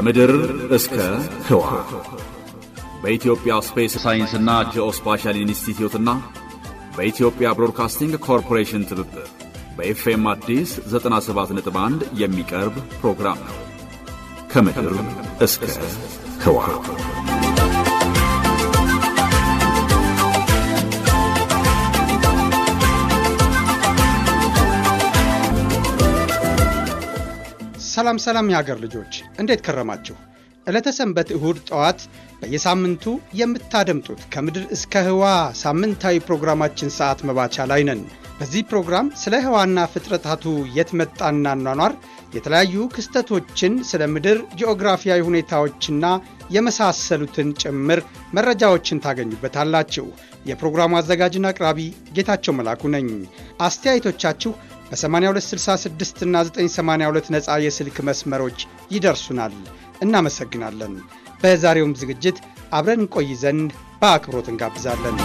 ከምድር እስከ ህዋ በኢትዮጵያ ስፔስ ሳይንስና ጂኦስፓሻል ኢንስቲትዩትና በኢትዮጵያ ብሮድካስቲንግ ኮርፖሬሽን ትብብር በኤፍኤም አዲስ 97.1 የሚቀርብ ፕሮግራም ነው። ከምድር እስከ ህዋ ሰላም ሰላም የሀገር ልጆች እንዴት ከረማችሁ? ዕለተ ሰንበት እሁድ ጠዋት በየሳምንቱ የምታደምጡት ከምድር እስከ ህዋ ሳምንታዊ ፕሮግራማችን ሰዓት መባቻ ላይ ነን። በዚህ ፕሮግራም ስለ ህዋና ፍጥረታቱ የት መጣና ኗኗር የተለያዩ ክስተቶችን ስለ ምድር ጂኦግራፊያዊ ሁኔታዎችና የመሳሰሉትን ጭምር መረጃዎችን ታገኙበታላችሁ። የፕሮግራሙ አዘጋጅና አቅራቢ ጌታቸው መላኩ ነኝ። አስተያየቶቻችሁ በ8266 እና 982 ነፃ የስልክ መስመሮች ይደርሱናል። እናመሰግናለን። በዛሬውም ዝግጅት አብረን እንቆይ ዘንድ በአክብሮት እንጋብዛለን።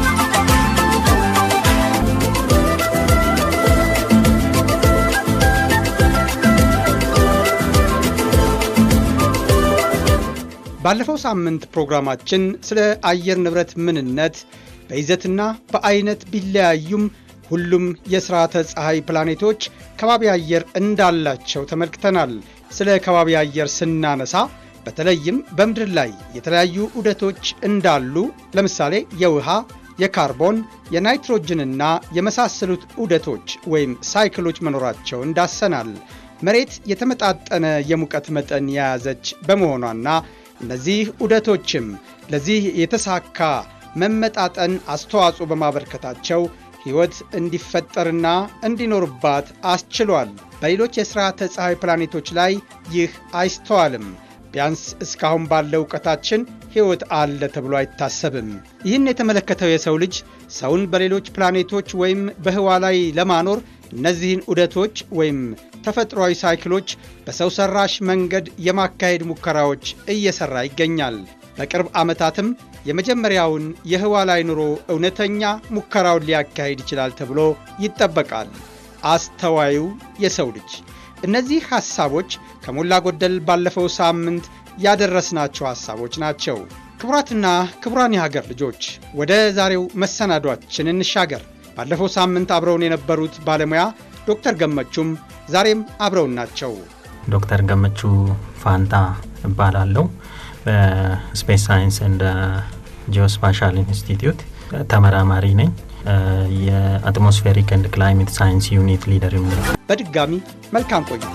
ባለፈው ሳምንት ፕሮግራማችን ስለ አየር ንብረት ምንነት በይዘትና በአይነት ቢለያዩም ሁሉም የሥርዓተ ፀሐይ ፕላኔቶች ከባቢ አየር እንዳላቸው ተመልክተናል። ስለ ከባቢ አየር ስናነሳ በተለይም በምድር ላይ የተለያዩ ዑደቶች እንዳሉ ለምሳሌ የውሃ፣ የካርቦን፣ የናይትሮጅንና የመሳሰሉት ዑደቶች ወይም ሳይክሎች መኖራቸውን ዳሰናል። መሬት የተመጣጠነ የሙቀት መጠን የያዘች በመሆኗና እነዚህ ዑደቶችም ለዚህ የተሳካ መመጣጠን አስተዋጽኦ በማበርከታቸው ሕይወት እንዲፈጠርና እንዲኖርባት አስችሏል። በሌሎች የሥርዓተ ፀሐይ ፕላኔቶች ላይ ይህ አይስተዋልም። ቢያንስ እስካሁን ባለው ዕውቀታችን ሕይወት አለ ተብሎ አይታሰብም። ይህን የተመለከተው የሰው ልጅ ሰውን በሌሎች ፕላኔቶች ወይም በህዋ ላይ ለማኖር እነዚህን ዑደቶች ወይም ተፈጥሯዊ ሳይክሎች በሰው ሠራሽ መንገድ የማካሄድ ሙከራዎች እየሠራ ይገኛል። በቅርብ ዓመታትም የመጀመሪያውን የህዋ ላይ ኑሮ እውነተኛ ሙከራውን ሊያካሂድ ይችላል ተብሎ ይጠበቃል። አስተዋዩ የሰው ልጅ እነዚህ ሐሳቦች ከሞላ ጎደል ባለፈው ሳምንት ያደረስናቸው ሐሳቦች ናቸው። ክቡራትና ክቡራን የሀገር ልጆች ወደ ዛሬው መሰናዷችን እንሻገር። ባለፈው ሳምንት አብረውን የነበሩት ባለሙያ ዶክተር ገመቹም ዛሬም አብረውን ናቸው። ዶክተር ገመቹ ፋንታ እባላለሁ። በስፔስ ሳይንስ እንደ ጂኦስፓሻል ኢንስቲትዩት ተመራማሪ ነኝ። የአትሞስፌሪክ ኤንድ ክላይሜት ሳይንስ ዩኒት ሊደር ነው። በድጋሚ መልካም ቆይታ።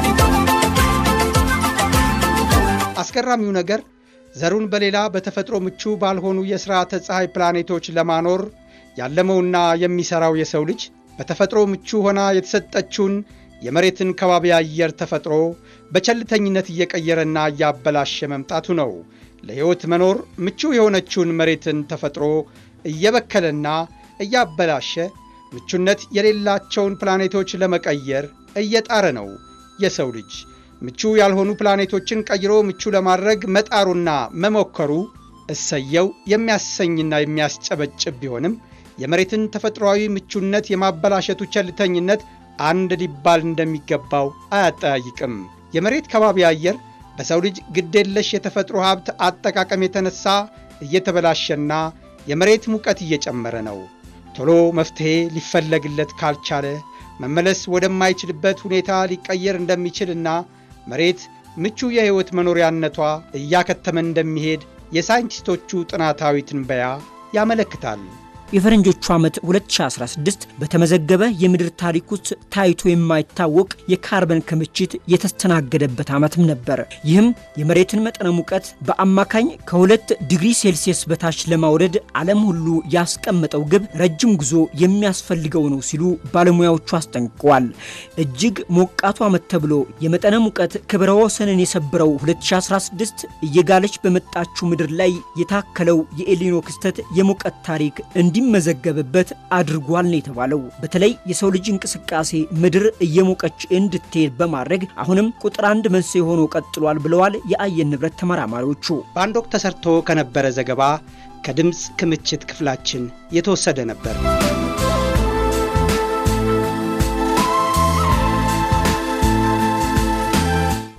አስገራሚው ነገር ዘሩን በሌላ በተፈጥሮ ምቹ ባልሆኑ የሥርዓተ ፀሐይ ፕላኔቶች ለማኖር ያለመውና የሚሠራው የሰው ልጅ በተፈጥሮ ምቹ ሆና የተሰጠችውን የመሬትን ከባቢ አየር ተፈጥሮ በቸልተኝነት እየቀየረና እያበላሸ መምጣቱ ነው። ለሕይወት መኖር ምቹ የሆነችውን መሬትን ተፈጥሮ እየበከለና እያበላሸ ምቹነት የሌላቸውን ፕላኔቶች ለመቀየር እየጣረ ነው። የሰው ልጅ ምቹ ያልሆኑ ፕላኔቶችን ቀይሮ ምቹ ለማድረግ መጣሩና መሞከሩ እሰየው የሚያሰኝና የሚያስጨበጭብ ቢሆንም የመሬትን ተፈጥሯዊ ምቹነት የማበላሸቱ ቸልተኝነት አንድ ሊባል እንደሚገባው አያጠያይቅም። የመሬት ከባቢ አየር በሰው ልጅ ግዴለሽ የተፈጥሮ ሀብት አጠቃቀም የተነሳ እየተበላሸና የመሬት ሙቀት እየጨመረ ነው። ቶሎ መፍትሔ ሊፈለግለት ካልቻለ መመለስ ወደማይችልበት ሁኔታ ሊቀየር እንደሚችልና መሬት ምቹ የሕይወት መኖሪያነቷ እያከተመ እንደሚሄድ የሳይንቲስቶቹ ጥናታዊ ትንበያ ያመለክታል። የፈረንጆቹ ዓመት 2016 በተመዘገበ የምድር ታሪክ ውስጥ ታይቶ የማይታወቅ የካርበን ክምችት የተስተናገደበት ዓመትም ነበር። ይህም የመሬትን መጠነ ሙቀት በአማካኝ ከሁለት ዲግሪ ሴልሲየስ በታች ለማውረድ ዓለም ሁሉ ያስቀመጠው ግብ ረጅም ጉዞ የሚያስፈልገው ነው ሲሉ ባለሙያዎቹ አስጠንቅቀዋል። እጅግ ሞቃቱ ዓመት ተብሎ የመጠነ ሙቀት ክብረ ወሰንን የሰበረው 2016 እየጋለች በመጣችው ምድር ላይ የታከለው የኤሊኖ ክስተት የሙቀት ታሪክ እንዲ እንዲመዘገብበት አድርጓል ነው የተባለው። በተለይ የሰው ልጅ እንቅስቃሴ ምድር እየሞቀች እንድትሄድ በማድረግ አሁንም ቁጥር አንድ መንስኤ ሆኖ ቀጥሏል ብለዋል የአየር ንብረት ተመራማሪዎቹ። በአንድ ወቅት ተሰርቶ ከነበረ ዘገባ ከድምፅ ክምችት ክፍላችን የተወሰደ ነበር። ብዙ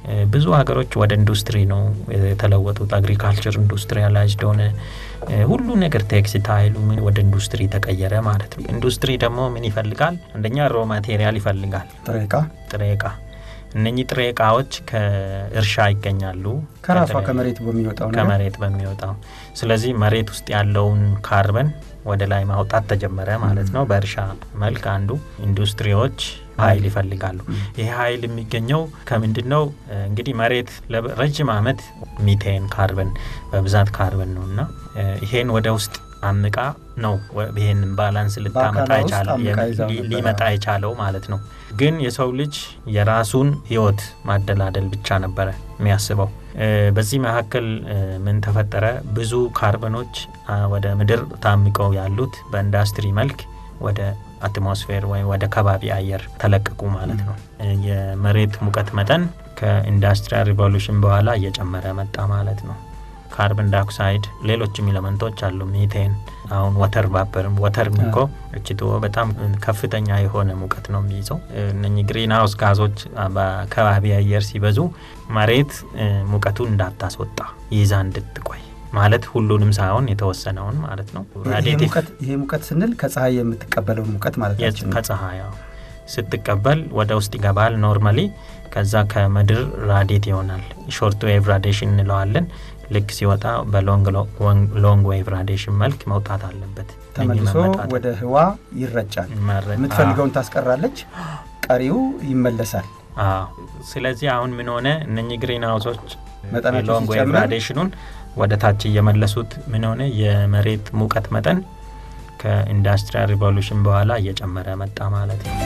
ሀገሮች ወደ ኢንዱስትሪ ነው የተለወጡት። አግሪካልቸር ኢንዱስትሪያላይዝድ ሆነ። ሁሉ ነገር ቴክስታይሉ ምን ወደ ኢንዱስትሪ ተቀየረ ማለት ነው። ኢንዱስትሪ ደግሞ ምን ይፈልጋል? አንደኛ ሮ ማቴሪያል ይፈልጋል፣ ጥሬ ዕቃ ጥሬ ዕቃ። እነኚህ ጥሬ ዕቃዎች ከእርሻ ይገኛሉ፣ ከራሷ ከመሬት በሚወጣው ነገር ከመሬት በሚወጣው። ስለዚህ መሬት ውስጥ ያለውን ካርበን ወደ ላይ ማውጣት ተጀመረ ማለት ነው። በእርሻ መልክ አንዱ ኢንዱስትሪዎች ኃይል ይፈልጋሉ። ይሄ ኃይል የሚገኘው ከምንድን ነው? እንግዲህ መሬት ለረጅም ዓመት ሚቴን ካርበን በብዛት ካርበን ነው እና ይሄን ወደ ውስጥ አምቃ ነው ይሄን ባላንስ ልታመጣ ሊመጣ የቻለው ማለት ነው። ግን የሰው ልጅ የራሱን ህይወት ማደላደል ብቻ ነበረ የሚያስበው። በዚህ መካከል ምን ተፈጠረ? ብዙ ካርበኖች ወደ ምድር ታምቀው ያሉት በኢንዱስትሪ መልክ ወደ አትሞስፌር ወይም ወደ ከባቢ አየር ተለቀቁ ማለት ነው። የመሬት ሙቀት መጠን ከኢንዱስትሪያል ሪቮሉሽን በኋላ እየጨመረ መጣ ማለት ነው። ካርበን ዳይኦክሳይድ፣ ሌሎችም ኤሌመንቶች አሉ። ሚቴን፣ አሁን ወተር ቫፐርም ወተር እኮ እችቶ በጣም ከፍተኛ የሆነ ሙቀት ነው የሚይዘው። እነኚህ ግሪን ሀውስ ጋዞች በከባቢ አየር ሲበዙ መሬት ሙቀቱን እንዳታስወጣ ይዛ እንድትቆይ ማለት ሁሉንም ሳይሆን የተወሰነውን ማለት ነው። ይሄ ሙቀት ስንል ከፀሐይ የምትቀበለውን ሙቀት ማለት ነው። ከፀሐይ ስትቀበል ወደ ውስጥ ይገባል ኖርማሊ። ከዛ ከምድር ራዲት ይሆናል። ሾርት ዌቭ ራዲሽን እንለዋለን። ልክ ሲወጣ በሎንግ ዌቭ ራዲሽን መልክ መውጣት አለበት። ተመልሶ ወደ ህዋ ይረጫል። የምትፈልገውን ታስቀራለች፣ ቀሪው ይመለሳል። ስለዚህ አሁን ምን ሆነ? እነኚህ ግሪን ሀውሶች መጠናቸው ሎንግ ዌቭ ራዲሽኑን ወደ ታች እየመለሱት ምን ሆነ? የመሬት ሙቀት መጠን ከኢንዱስትሪያል ሪቮሉሽን በኋላ እየጨመረ መጣ ማለት ነው።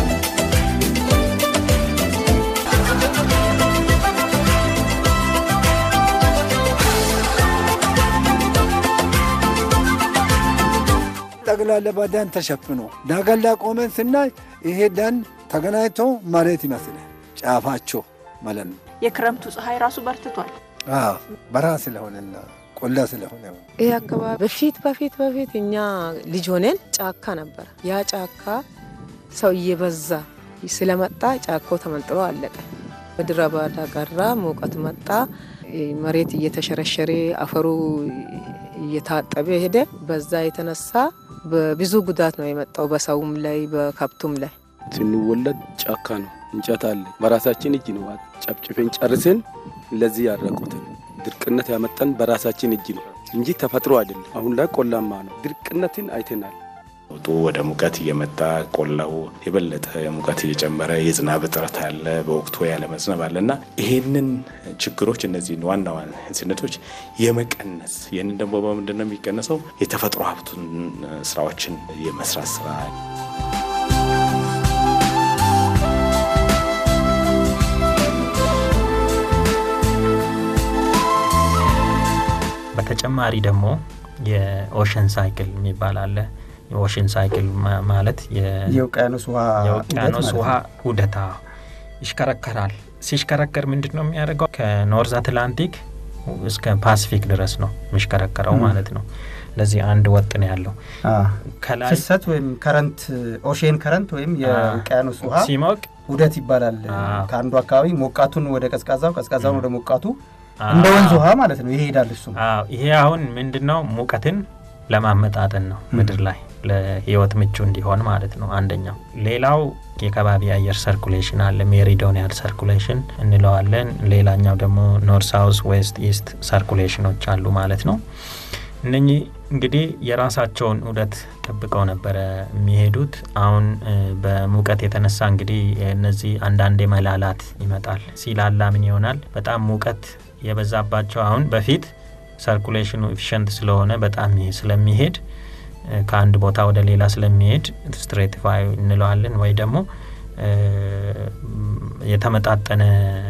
ጠቅላላ በደን ተሸፍኖ ዳገን ላይ ቆመን ስናይ ይሄ ደን ተገናኝቶ መሬት ይመስላል ጫፋቸው ማለት ነው። የክረምቱ ፀሐይ ራሱ በርትቷል። በረሃ ስለሆነና ቆላ ስለሆነ ይህ አካባቢ በፊት በፊት በፊት እኛ ልጅ ሆነን ጫካ ነበረ። ያ ጫካ ሰው እየበዛ ስለመጣ ጫካው ተመንጥሮ አለቀ። ምድረ በዳ ቀራ፣ ሙቀት መጣ፣ መሬት እየተሸረሸረ አፈሩ እየታጠበ ሄደ። በዛ የተነሳ በብዙ ጉዳት ነው የመጣው በሰውም ላይ በከብቱም ላይ። ስንወለድ ጫካ ነው፣ እንጨት አለ። በራሳችን እጅ ነው ጨፍጭፈን ጨርሰን ለዚህ ያረቁትን ድርቅነት ያመጣን በራሳችን እጅ ነው እንጂ ተፈጥሮ አይደለም። አሁን ላይ ቆላማ ነው። ድርቅነትን አይተናል። ለውጡ ወደ ሙቀት እየመጣ ቆላው የበለጠ ሙቀት እየጨመረ የዝናብ እጥረት አለ፣ በወቅቱ ያለመዝነብ አለ እና ይሄንን ችግሮች እነዚህን ዋና ዋና ስነቶች የመቀነስ ይህንን ደግሞ በምንድን ነው የሚቀነሰው? የተፈጥሮ ሀብቱን ስራዎችን የመስራት ስራ በተጨማሪ ደግሞ የኦሽን ሳይክል የሚባል አለ። የኦሽን ሳይክል ማለት የውቅያኖስ ውሃ የውቅያኖስ ውሃ ውደታ ይሽከረከራል። ሲሽከረከር ምንድን ነው የሚያደርገው? ከኖርዝ አትላንቲክ እስከ ፓሲፊክ ድረስ ነው የሚሽከረከረው ማለት ነው። ለዚህ አንድ ወጥ ነው ያለው ከላይ ፍሰት ወይም ከረንት ኦሽን ከረንት ወይም የውቅያኖስ ውሃ ሲሞቅ ውደት ይባላል። ከአንዱ አካባቢ ሞቃቱን ወደ ቀዝቃዛው፣ ቀዝቃዛውን ወደ ሞቃቱ እንደ ወንዝ ውሃ ማለት ነው ይሄዳል። እሱ ይሄ አሁን ምንድን ነው ሙቀትን ለማመጣጠን ነው ምድር ላይ ለህይወት ምቹ እንዲሆን ማለት ነው አንደኛው። ሌላው የከባቢ አየር ሰርኩሌሽን አለ፣ ሜሪዶኒያል ሰርኩሌሽን እንለዋለን። ሌላኛው ደግሞ ኖርት ሳውዝ ዌስት ኢስት ሰርኩሌሽኖች አሉ ማለት ነው። እነኚህ እንግዲህ የራሳቸውን ዑደት ጠብቀው ነበረ የሚሄዱት። አሁን በሙቀት የተነሳ እንግዲህ እነዚህ አንዳንዴ መላላት ይመጣል። ሲላላ ምን ይሆናል? በጣም ሙቀት የበዛባቸው አሁን በፊት ሰርኩሌሽኑ ኤፊሽንት ስለሆነ በጣም ስለሚሄድ ከአንድ ቦታ ወደ ሌላ ስለሚሄድ ስትሬቲፋይ እንለዋለን ወይ ደግሞ የተመጣጠነ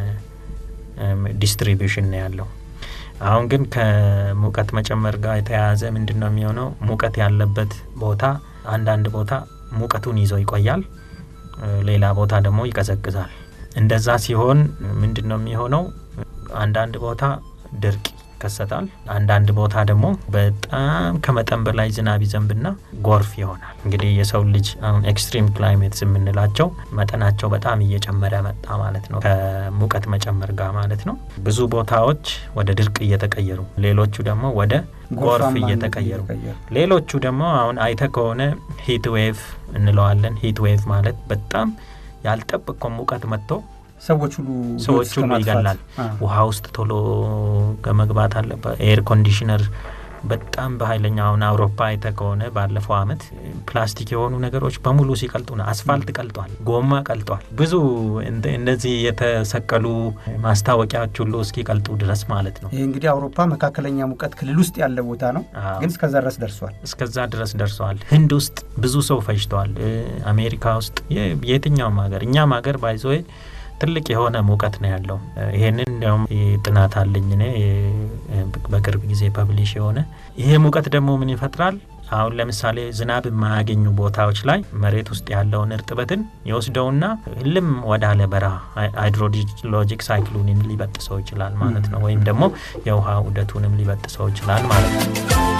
ዲስትሪቢዩሽን ነው ያለው። አሁን ግን ከሙቀት መጨመር ጋር የተያያዘ ምንድን ነው የሚሆነው? ሙቀት ያለበት ቦታ አንዳንድ ቦታ ሙቀቱን ይዞ ይቆያል፣ ሌላ ቦታ ደግሞ ይቀዘቅዛል። እንደዛ ሲሆን ምንድን ነው የሚሆነው? አንዳንድ ቦታ ድርቅ ይከሰታል። አንዳንድ ቦታ ደግሞ በጣም ከመጠን በላይ ዝናብ ይዘንብና ጎርፍ ይሆናል። እንግዲህ የሰው ልጅ አሁን ኤክስትሪም ክላይሜትስ የምንላቸው መጠናቸው በጣም እየጨመረ መጣ ማለት ነው፣ ከሙቀት መጨመር ጋር ማለት ነው። ብዙ ቦታዎች ወደ ድርቅ እየተቀየሩ፣ ሌሎቹ ደግሞ ወደ ጎርፍ እየተቀየሩ፣ ሌሎቹ ደግሞ አሁን አይተ ከሆነ ሂት ዌቭ እንለዋለን። ሂት ዌቭ ማለት በጣም ያልጠበቀው ሙቀት መጥቶ ሰዎች ሁሉ ሰዎች ሁሉ ይገላል። ውሃ ውስጥ ቶሎ ከመግባት አለበት። ኤር ኮንዲሽነር በጣም በኃይለኛ አሁን አውሮፓ አይተ ከሆነ ባለፈው አመት ፕላስቲክ የሆኑ ነገሮች በሙሉ ሲቀልጡ ነው። አስፋልት ቀልጧል፣ ጎማ ቀልጧል። ብዙ እነዚህ የተሰቀሉ ማስታወቂያዎች ሁሉ እስኪቀልጡ ድረስ ማለት ነው። ይህ እንግዲህ አውሮፓ መካከለኛ ሙቀት ክልል ውስጥ ያለ ቦታ ነው፣ ግን እስከዛ ድረስ ደርሷል። እስከዛ ድረስ ደርሰዋል። ህንድ ውስጥ ብዙ ሰው ፈጅተዋል። አሜሪካ ውስጥ የትኛውም ሀገር እኛም ሀገር ባይዞ ትልቅ የሆነ ሙቀት ነው ያለው። ይሄንን እንዲያውም ጥናት አለኝ እኔ በቅርብ ጊዜ ፐብሊሽ የሆነ ይሄ ሙቀት ደግሞ ምን ይፈጥራል? አሁን ለምሳሌ ዝናብ የማያገኙ ቦታዎች ላይ መሬት ውስጥ ያለውን እርጥበትን ይወስደውና እልም ወዳለ በረሃ ሃይድሮሎጂክ ሳይክሉንን ሊበጥሰው ይችላል ማለት ነው። ወይም ደግሞ የውሃ ውደቱንም ሊበጥሰው ይችላል ማለት ነው።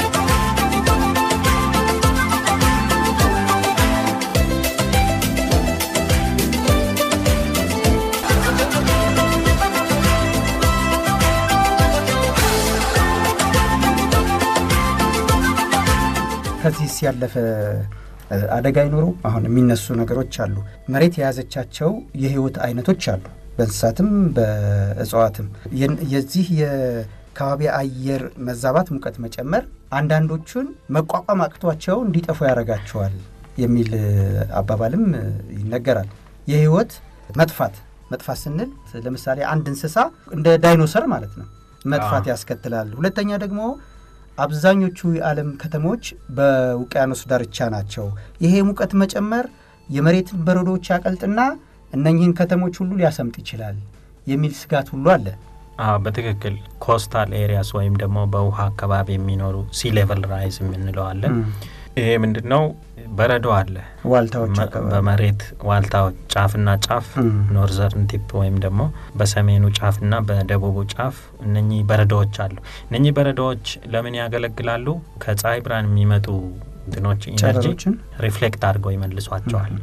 ከዚህስ ያለፈ አደጋ አይኖረው? አሁን የሚነሱ ነገሮች አሉ። መሬት የያዘቻቸው የህይወት አይነቶች አሉ፣ በእንስሳትም በእጽዋትም። የዚህ የከባቢ አየር መዛባት፣ ሙቀት መጨመር አንዳንዶቹን መቋቋም አቅቷቸው እንዲጠፉ ያደርጋቸዋል የሚል አባባልም ይነገራል። የህይወት መጥፋት መጥፋት ስንል ለምሳሌ አንድ እንስሳ እንደ ዳይኖሰር ማለት ነው መጥፋት ያስከትላል። ሁለተኛ ደግሞ አብዛኞቹ የዓለም ከተሞች በውቅያኖስ ዳርቻ ናቸው። ይሄ ሙቀት መጨመር የመሬትን በረዶዎች ያቀልጥና እነኚህን ከተሞች ሁሉ ሊያሰምጥ ይችላል የሚል ስጋት ሁሉ አለ። አዎ በትክክል ኮስታል ኤሪያስ ወይም ደግሞ በውሃ አካባቢ የሚኖሩ ሲ ሌቨል ራይዝ የምንለዋለን። ይሄ ምንድን ነው? በረዶ አለ ዋልታዎች በመሬት ዋልታዎች ጫፍና ጫፍ ኖርዘርን ቲፕ ወይም ደግሞ በሰሜኑ ጫፍና በደቡቡ ጫፍ እነኚህ በረዶዎች አሉ። እነኚህ በረዶዎች ለምን ያገለግላሉ? ከፀሐይ ብርሃን የሚመጡ እንትኖች ኢነርጂ ሪፍሌክት አድርገው ይመልሷቸዋል።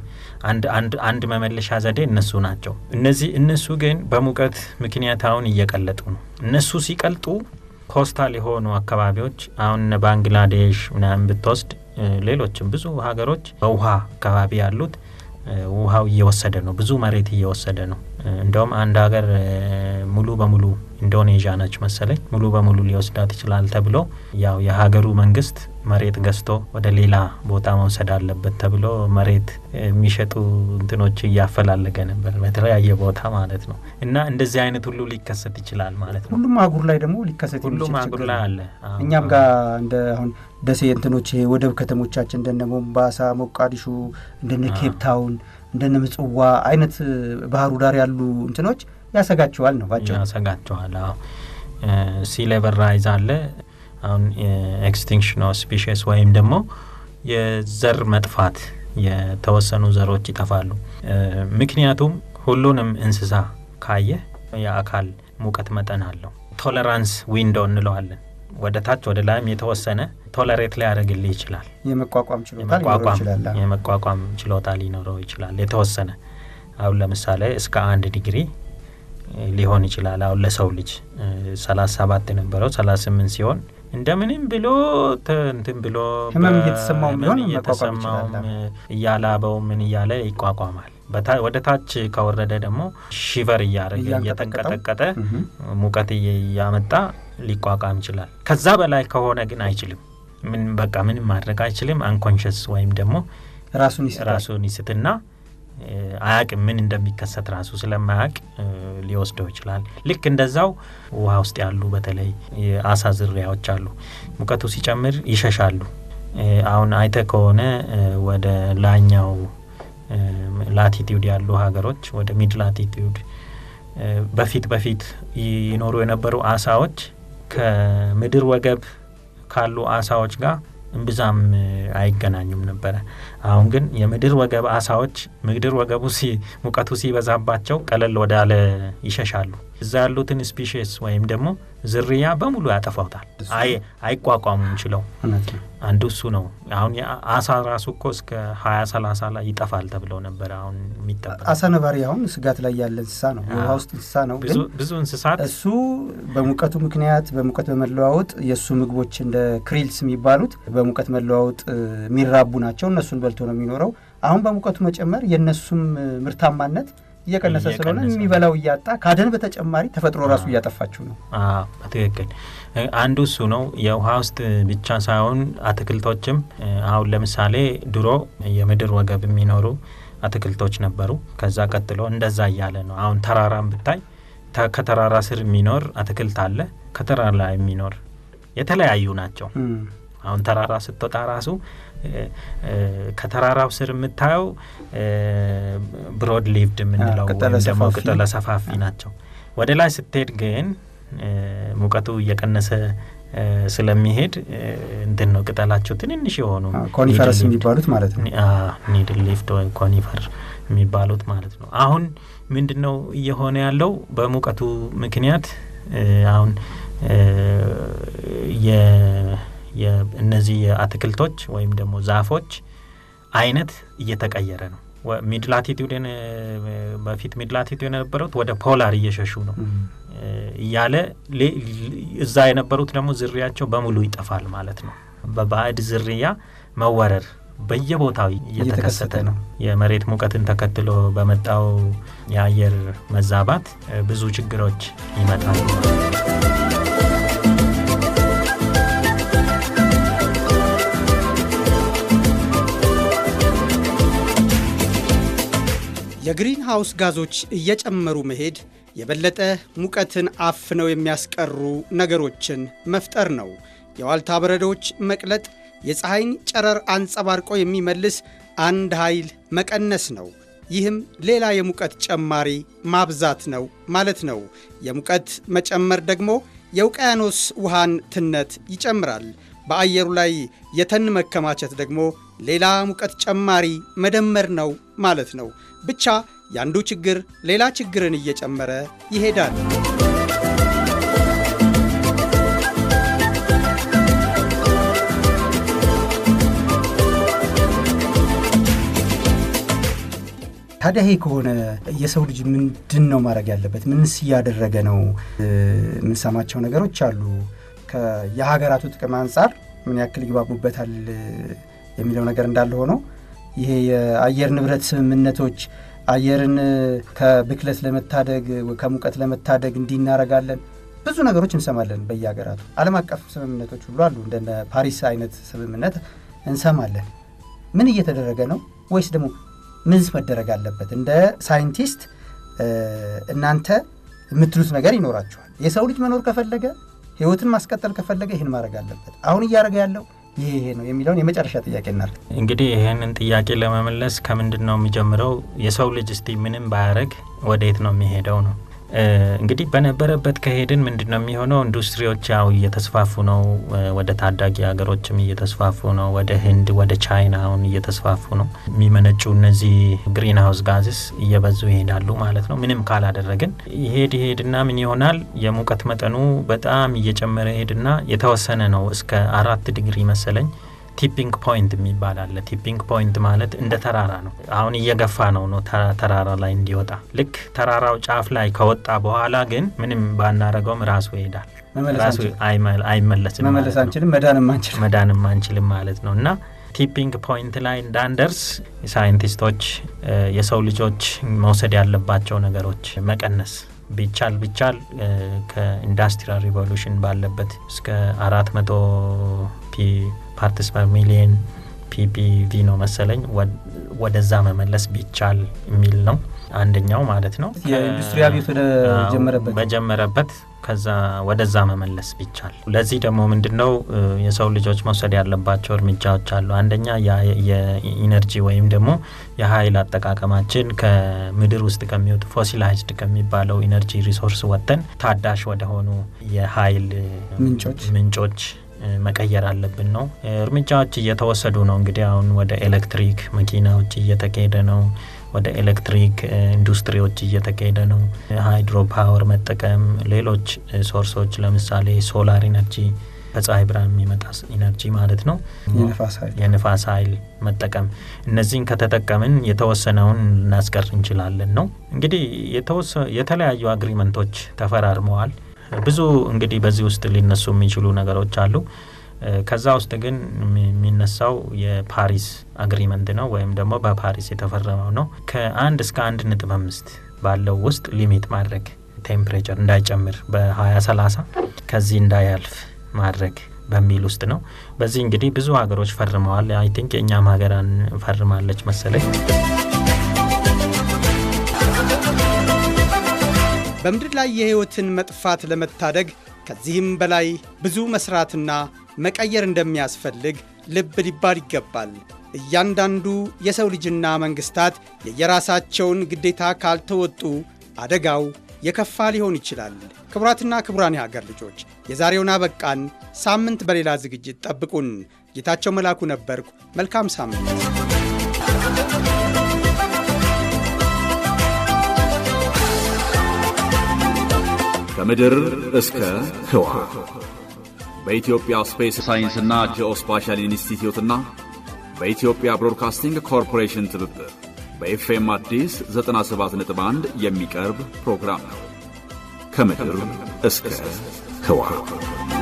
አንድ መመለሻ ዘዴ እነሱ ናቸው። እነዚህ እነሱ ግን በሙቀት ምክንያት አሁን እየቀለጡ ነው። እነሱ ሲቀልጡ ኮስታል የሆኑ አካባቢዎች አሁን ባንግላዴሽ ምናምን ብትወስድ ሌሎችም ብዙ ሀገሮች በውሃ አካባቢ ያሉት ውሃው እየወሰደ ነው፣ ብዙ መሬት እየወሰደ ነው። እንደውም አንድ ሀገር ሙሉ በሙሉ ኢንዶኔዥያ ነች መሰለኝ ሙሉ በሙሉ ሊወስዳት ይችላል ተብሎ ያው የሀገሩ መንግስት መሬት ገዝቶ ወደ ሌላ ቦታ መውሰድ አለበት ተብሎ መሬት የሚሸጡ እንትኖች እያፈላለገ ነበር በተለያየ ቦታ ማለት ነው። እና እንደዚህ አይነት ሁሉ ሊከሰት ይችላል ማለት ነው። ሁሉም አህጉር ላይ ደግሞ ሊከሰት ሁሉም አህጉር ላይ አለ። እኛም ጋር እንደ አሁን ደሴ እንትኖች ወደብ ከተሞቻችን እንደነ ሞምባሳ፣ ሞቃዲሾ፣ እንደነ ኬፕታውን፣ እንደነ ምጽዋ አይነት ባህሩ ዳር ያሉ እንትኖች ያሰጋቸዋል ነው ባቸው ያሰጋቸዋል። አዎ ሲ ሌቨል ራይዝ አለ። አሁን ኤክስቲንክሽን ኦፍ ስፒሽስ ወይም ደግሞ የዘር መጥፋት የተወሰኑ ዘሮች ይጠፋሉ። ምክንያቱም ሁሉንም እንስሳ ካየ የአካል ሙቀት መጠን አለው። ቶለራንስ ዊንዶ እንለዋለን። ወደ ታች ወደ ላይም የተወሰነ ቶለሬት ሊያደርግልህ ይችላል። የመቋቋም ችሎታ የመቋቋም ችሎታ ሊኖረው ይችላል የተወሰነ አሁን ለምሳሌ እስከ አንድ ዲግሪ ሊሆን ይችላል። አሁን ለሰው ልጅ ሰላሳ ሰባት የነበረው ሰላሳ ስምንት ሲሆን እንደምንም ብሎ እንትን ብሎ ህመም እየተሰማው ቢሆን እየተሰማውም እያላበው ምን እያለ ይቋቋማል። ወደ ታች ከወረደ ደግሞ ሺቨር እያደረገ እየተንቀጠቀጠ ሙቀት እያመጣ ሊቋቋም ይችላል። ከዛ በላይ ከሆነ ግን አይችልም። ምን በቃ ምንም ማድረግ አይችልም። አንኮንሽስ ወይም ደግሞ ራሱን ይስትና አያቅም ምን እንደሚከሰት ራሱ ስለማያቅ ሊወስደው ይችላል። ልክ እንደዛው ውሃ ውስጥ ያሉ በተለይ የአሳ ዝርያዎች አሉ። ሙቀቱ ሲጨምር ይሸሻሉ። አሁን አይተ ከሆነ ወደ ላኛው ላቲቲዩድ ያሉ ሀገሮች ወደ ሚድ ላቲቲዩድ በፊት በፊት ይኖሩ የነበሩ አሳዎች ከምድር ወገብ ካሉ አሳዎች ጋር እምብዛም አይገናኙም ነበረ። አሁን ግን የምድር ወገብ አሳዎች ምድር ወገቡ ሙቀቱ ሲበዛባቸው ቀለል ወዳለ ይሸሻሉ። እዛ ያሉትን ስፒሽስ ወይም ደግሞ ዝርያ በሙሉ ያጠፋውታል። አይቋቋሙም ችለው አንዱ እሱ ነው። አሁን አሳ ራሱ እኮ እስከ ሀያ ሰላሳ ላይ ይጠፋል ተብለው ነበረ። አሁን የሚጠበቅ አሳ ነባሪ አሁን ስጋት ላይ ያለ እንስሳ ነው። የውሃ ውስጥ እንስሳ ነው። ብዙ እንስሳት እሱ በሙቀቱ ምክንያት በሙቀት በመለዋወጥ የእሱ ምግቦች እንደ ክሪልስ የሚባሉት በሙቀት መለዋወጥ የሚራቡ ናቸው። እነሱን በልቶ ነው የሚኖረው። አሁን በሙቀቱ መጨመር የእነሱም ምርታማነት እየቀነሰ ስለሆነ የሚበላው እያጣ ከአደን በተጨማሪ ተፈጥሮ ራሱ እያጠፋችው ነው። በትክክል አንዱ እሱ ነው። የውሃ ውስጥ ብቻ ሳይሆን አትክልቶችም አሁን ለምሳሌ ድሮ የምድር ወገብ የሚኖሩ አትክልቶች ነበሩ። ከዛ ቀጥሎ እንደዛ እያለ ነው። አሁን ተራራም ብታይ ከተራራ ስር የሚኖር አትክልት አለ፣ ከተራራ ላይ የሚኖር የተለያዩ ናቸው። አሁን ተራራ ስትወጣ ራሱ ከተራራው ስር የምታየው ብሮድ ሊቭድ የምንለው ወይም ደግሞ ቅጠለ ሰፋፊ ናቸው። ወደ ላይ ስትሄድ ግን ሙቀቱ እየቀነሰ ስለሚሄድ እንትን ነው ቅጠላቸው ትንንሽ የሆኑ ኮኒፈረስ የሚባሉት ማለት ነው። ኒድል ሊፍት ወይም ኮኒፈር የሚባሉት ማለት ነው። አሁን ምንድን ነው እየሆነ ያለው በሙቀቱ ምክንያት አሁን እነዚህ የአትክልቶች ወይም ደግሞ ዛፎች አይነት እየተቀየረ ነው። ሚድላቲቱድ በፊት ሚድላቲቱድ የነበሩት ወደ ፖላር እየሸሹ ነው እያለ እዛ የነበሩት ደግሞ ዝርያቸው በሙሉ ይጠፋል ማለት ነው። በባዕድ ዝርያ መወረር በየቦታው እየተከሰተ ነው። የመሬት ሙቀትን ተከትሎ በመጣው የአየር መዛባት ብዙ ችግሮች ይመጣሉ። የግሪን ሃውስ ጋዞች እየጨመሩ መሄድ የበለጠ ሙቀትን አፍነው የሚያስቀሩ ነገሮችን መፍጠር ነው። የዋልታ በረዶዎች መቅለጥ የፀሐይን ጨረር አንጸባርቆ የሚመልስ አንድ ኃይል መቀነስ ነው። ይህም ሌላ የሙቀት ጨማሪ ማብዛት ነው ማለት ነው። የሙቀት መጨመር ደግሞ የውቅያኖስ ውሃን ትነት ይጨምራል። በአየሩ ላይ የተን መከማቸት ደግሞ ሌላ ሙቀት ጨማሪ መደመር ነው ማለት ነው። ብቻ ያንዱ ችግር ሌላ ችግርን እየጨመረ ይሄዳል። ታዲያ ይሄ ከሆነ የሰው ልጅ ምንድን ነው ማድረግ ያለበት? ምንስ እያደረገ ነው? የምንሰማቸው ነገሮች አሉ። የሀገራቱ ጥቅም አንጻር ምን ያክል ይግባቡበታል የሚለው ነገር እንዳለ ሆኖ ይሄ የአየር ንብረት ስምምነቶች አየርን ከብክለት ለመታደግ ከሙቀት ለመታደግ እንዲህ እናደርጋለን ብዙ ነገሮች እንሰማለን በየሀገራቱ። ዓለም አቀፍ ስምምነቶች ሁሉ አሉ። እንደነ ፓሪስ አይነት ስምምነት እንሰማለን። ምን እየተደረገ ነው? ወይስ ደግሞ ምንስ መደረግ አለበት? እንደ ሳይንቲስት እናንተ የምትሉት ነገር ይኖራችኋል። የሰው ልጅ መኖር ከፈለገ ህይወትን ማስቀጠል ከፈለገ ይህን ማድረግ አለበት። አሁን እያደረገ ያለው ይሄ ይሄ ነው የሚለውን የመጨረሻ ጥያቄ እናድርግ። እንግዲህ ይህንን ጥያቄ ለመመለስ ከምንድን ነው የሚጀምረው? የሰው ልጅ እስቲ ምንም ባያደረግ ወዴት ነው የሚሄደው ነው። እንግዲህ በነበረበት ከሄድን ምንድን ነው የሚሆነው? ኢንዱስትሪዎች ያው እየተስፋፉ ነው። ወደ ታዳጊ ሀገሮችም እየተስፋፉ ነው። ወደ ህንድ፣ ወደ ቻይና አሁን እየተስፋፉ ነው። የሚመነጩ እነዚህ ግሪን ሀውስ ጋዝስ እየበዙ ይሄዳሉ ማለት ነው። ምንም ካላደረግን ይሄድ ይሄድና ምን ይሆናል? የሙቀት መጠኑ በጣም እየጨመረ ይሄድና የተወሰነ ነው እስከ አራት ዲግሪ መሰለኝ ቲፒንግ ፖይንት የሚባል አለ። ቲፒንግ ፖይንት ማለት እንደ ተራራ ነው። አሁን እየገፋ ነው ነው ተራራ ላይ እንዲወጣ። ልክ ተራራው ጫፍ ላይ ከወጣ በኋላ ግን ምንም ባናረገውም ራሱ ይሄዳል። ራሱ አይመለስም። መመለስ አንችልም፣ መዳንም አንችልም፣ መዳንም አንችልም ማለት ነው እና ቲፒንግ ፖይንት ላይ እንዳንደርስ ሳይንቲስቶች የሰው ልጆች መውሰድ ያለባቸው ነገሮች መቀነስ ቢቻል ቢቻል ከኢንዱስትሪያል ሪቮሉሽን ባለበት እስከ አራት መቶ ፒ ፓርትስ ፐር ሚሊየን ፒፒቪ ነው መሰለኝ ወደዛ መመለስ ቢቻል የሚል ነው አንደኛው ማለት ነው። የኢንዱስትሪ አብዮት ወደ ጀመረበት በጀመረበት ከዛ ወደዛ መመለስ ቢቻል። ለዚህ ደግሞ ምንድን ነው የሰው ልጆች መውሰድ ያለባቸው እርምጃዎች አሉ። አንደኛ የኢነርጂ ወይም ደግሞ የሀይል አጠቃቀማችን ከምድር ውስጥ ከሚወጡ ፎሲላይዝድ ከሚባለው ኢነርጂ ሪሶርስ ወጥተን ታዳሽ ወደሆኑ የሀይል ምንጮች ምንጮች መቀየር አለብን ነው። እርምጃዎች እየተወሰዱ ነው። እንግዲህ አሁን ወደ ኤሌክትሪክ መኪናዎች እየተካሄደ ነው። ወደ ኤሌክትሪክ ኢንዱስትሪዎች እየተካሄደ ነው። ሃይድሮ ፓወር መጠቀም፣ ሌሎች ሶርሶች ለምሳሌ ሶላር ኢነርጂ ከፀሐይ ብርሃን የሚመጣ ኢነርጂ ማለት ነው። የንፋስ ኃይል መጠቀም እነዚህን ከተጠቀምን የተወሰነውን ልናስቀር እንችላለን ነው። እንግዲህ የተለያዩ አግሪመንቶች ተፈራርመዋል። ብዙ እንግዲህ በዚህ ውስጥ ሊነሱ የሚችሉ ነገሮች አሉ። ከዛ ውስጥ ግን የሚነሳው የፓሪስ አግሪመንት ነው ወይም ደግሞ በፓሪስ የተፈረመው ነው። ከአንድ እስከ አንድ ነጥብ አምስት ባለው ውስጥ ሊሚት ማድረግ ቴምፕሬቸር እንዳይጨምር በ2030 ከዚህ እንዳያልፍ ማድረግ በሚል ውስጥ ነው። በዚህ እንግዲህ ብዙ ሀገሮች ፈርመዋል። አይ ቲንክ የእኛም ሀገራን ፈርማለች መሰለኝ። በምድር ላይ የሕይወትን መጥፋት ለመታደግ ከዚህም በላይ ብዙ መስራትና መቀየር እንደሚያስፈልግ ልብ ሊባል ይገባል። እያንዳንዱ የሰው ልጅና መንግሥታት የየራሳቸውን ግዴታ ካልተወጡ አደጋው የከፋ ሊሆን ይችላል። ክቡራትና ክቡራን የሀገር ልጆች የዛሬውን አበቃን። ሳምንት በሌላ ዝግጅት ጠብቁን። ጌታቸው መላኩ ነበርኩ። መልካም ሳምንት። ከምድር እስከ ህዋ በኢትዮጵያ ስፔስ ሳይንስና ጂኦስፓሻል ኢንስቲትዩትና በኢትዮጵያ ብሮድካስቲንግ ኮርፖሬሽን ትብብር በኤፍኤም አዲስ 97.1 የሚቀርብ ፕሮግራም ነው። ከምድር እስከ ህዋ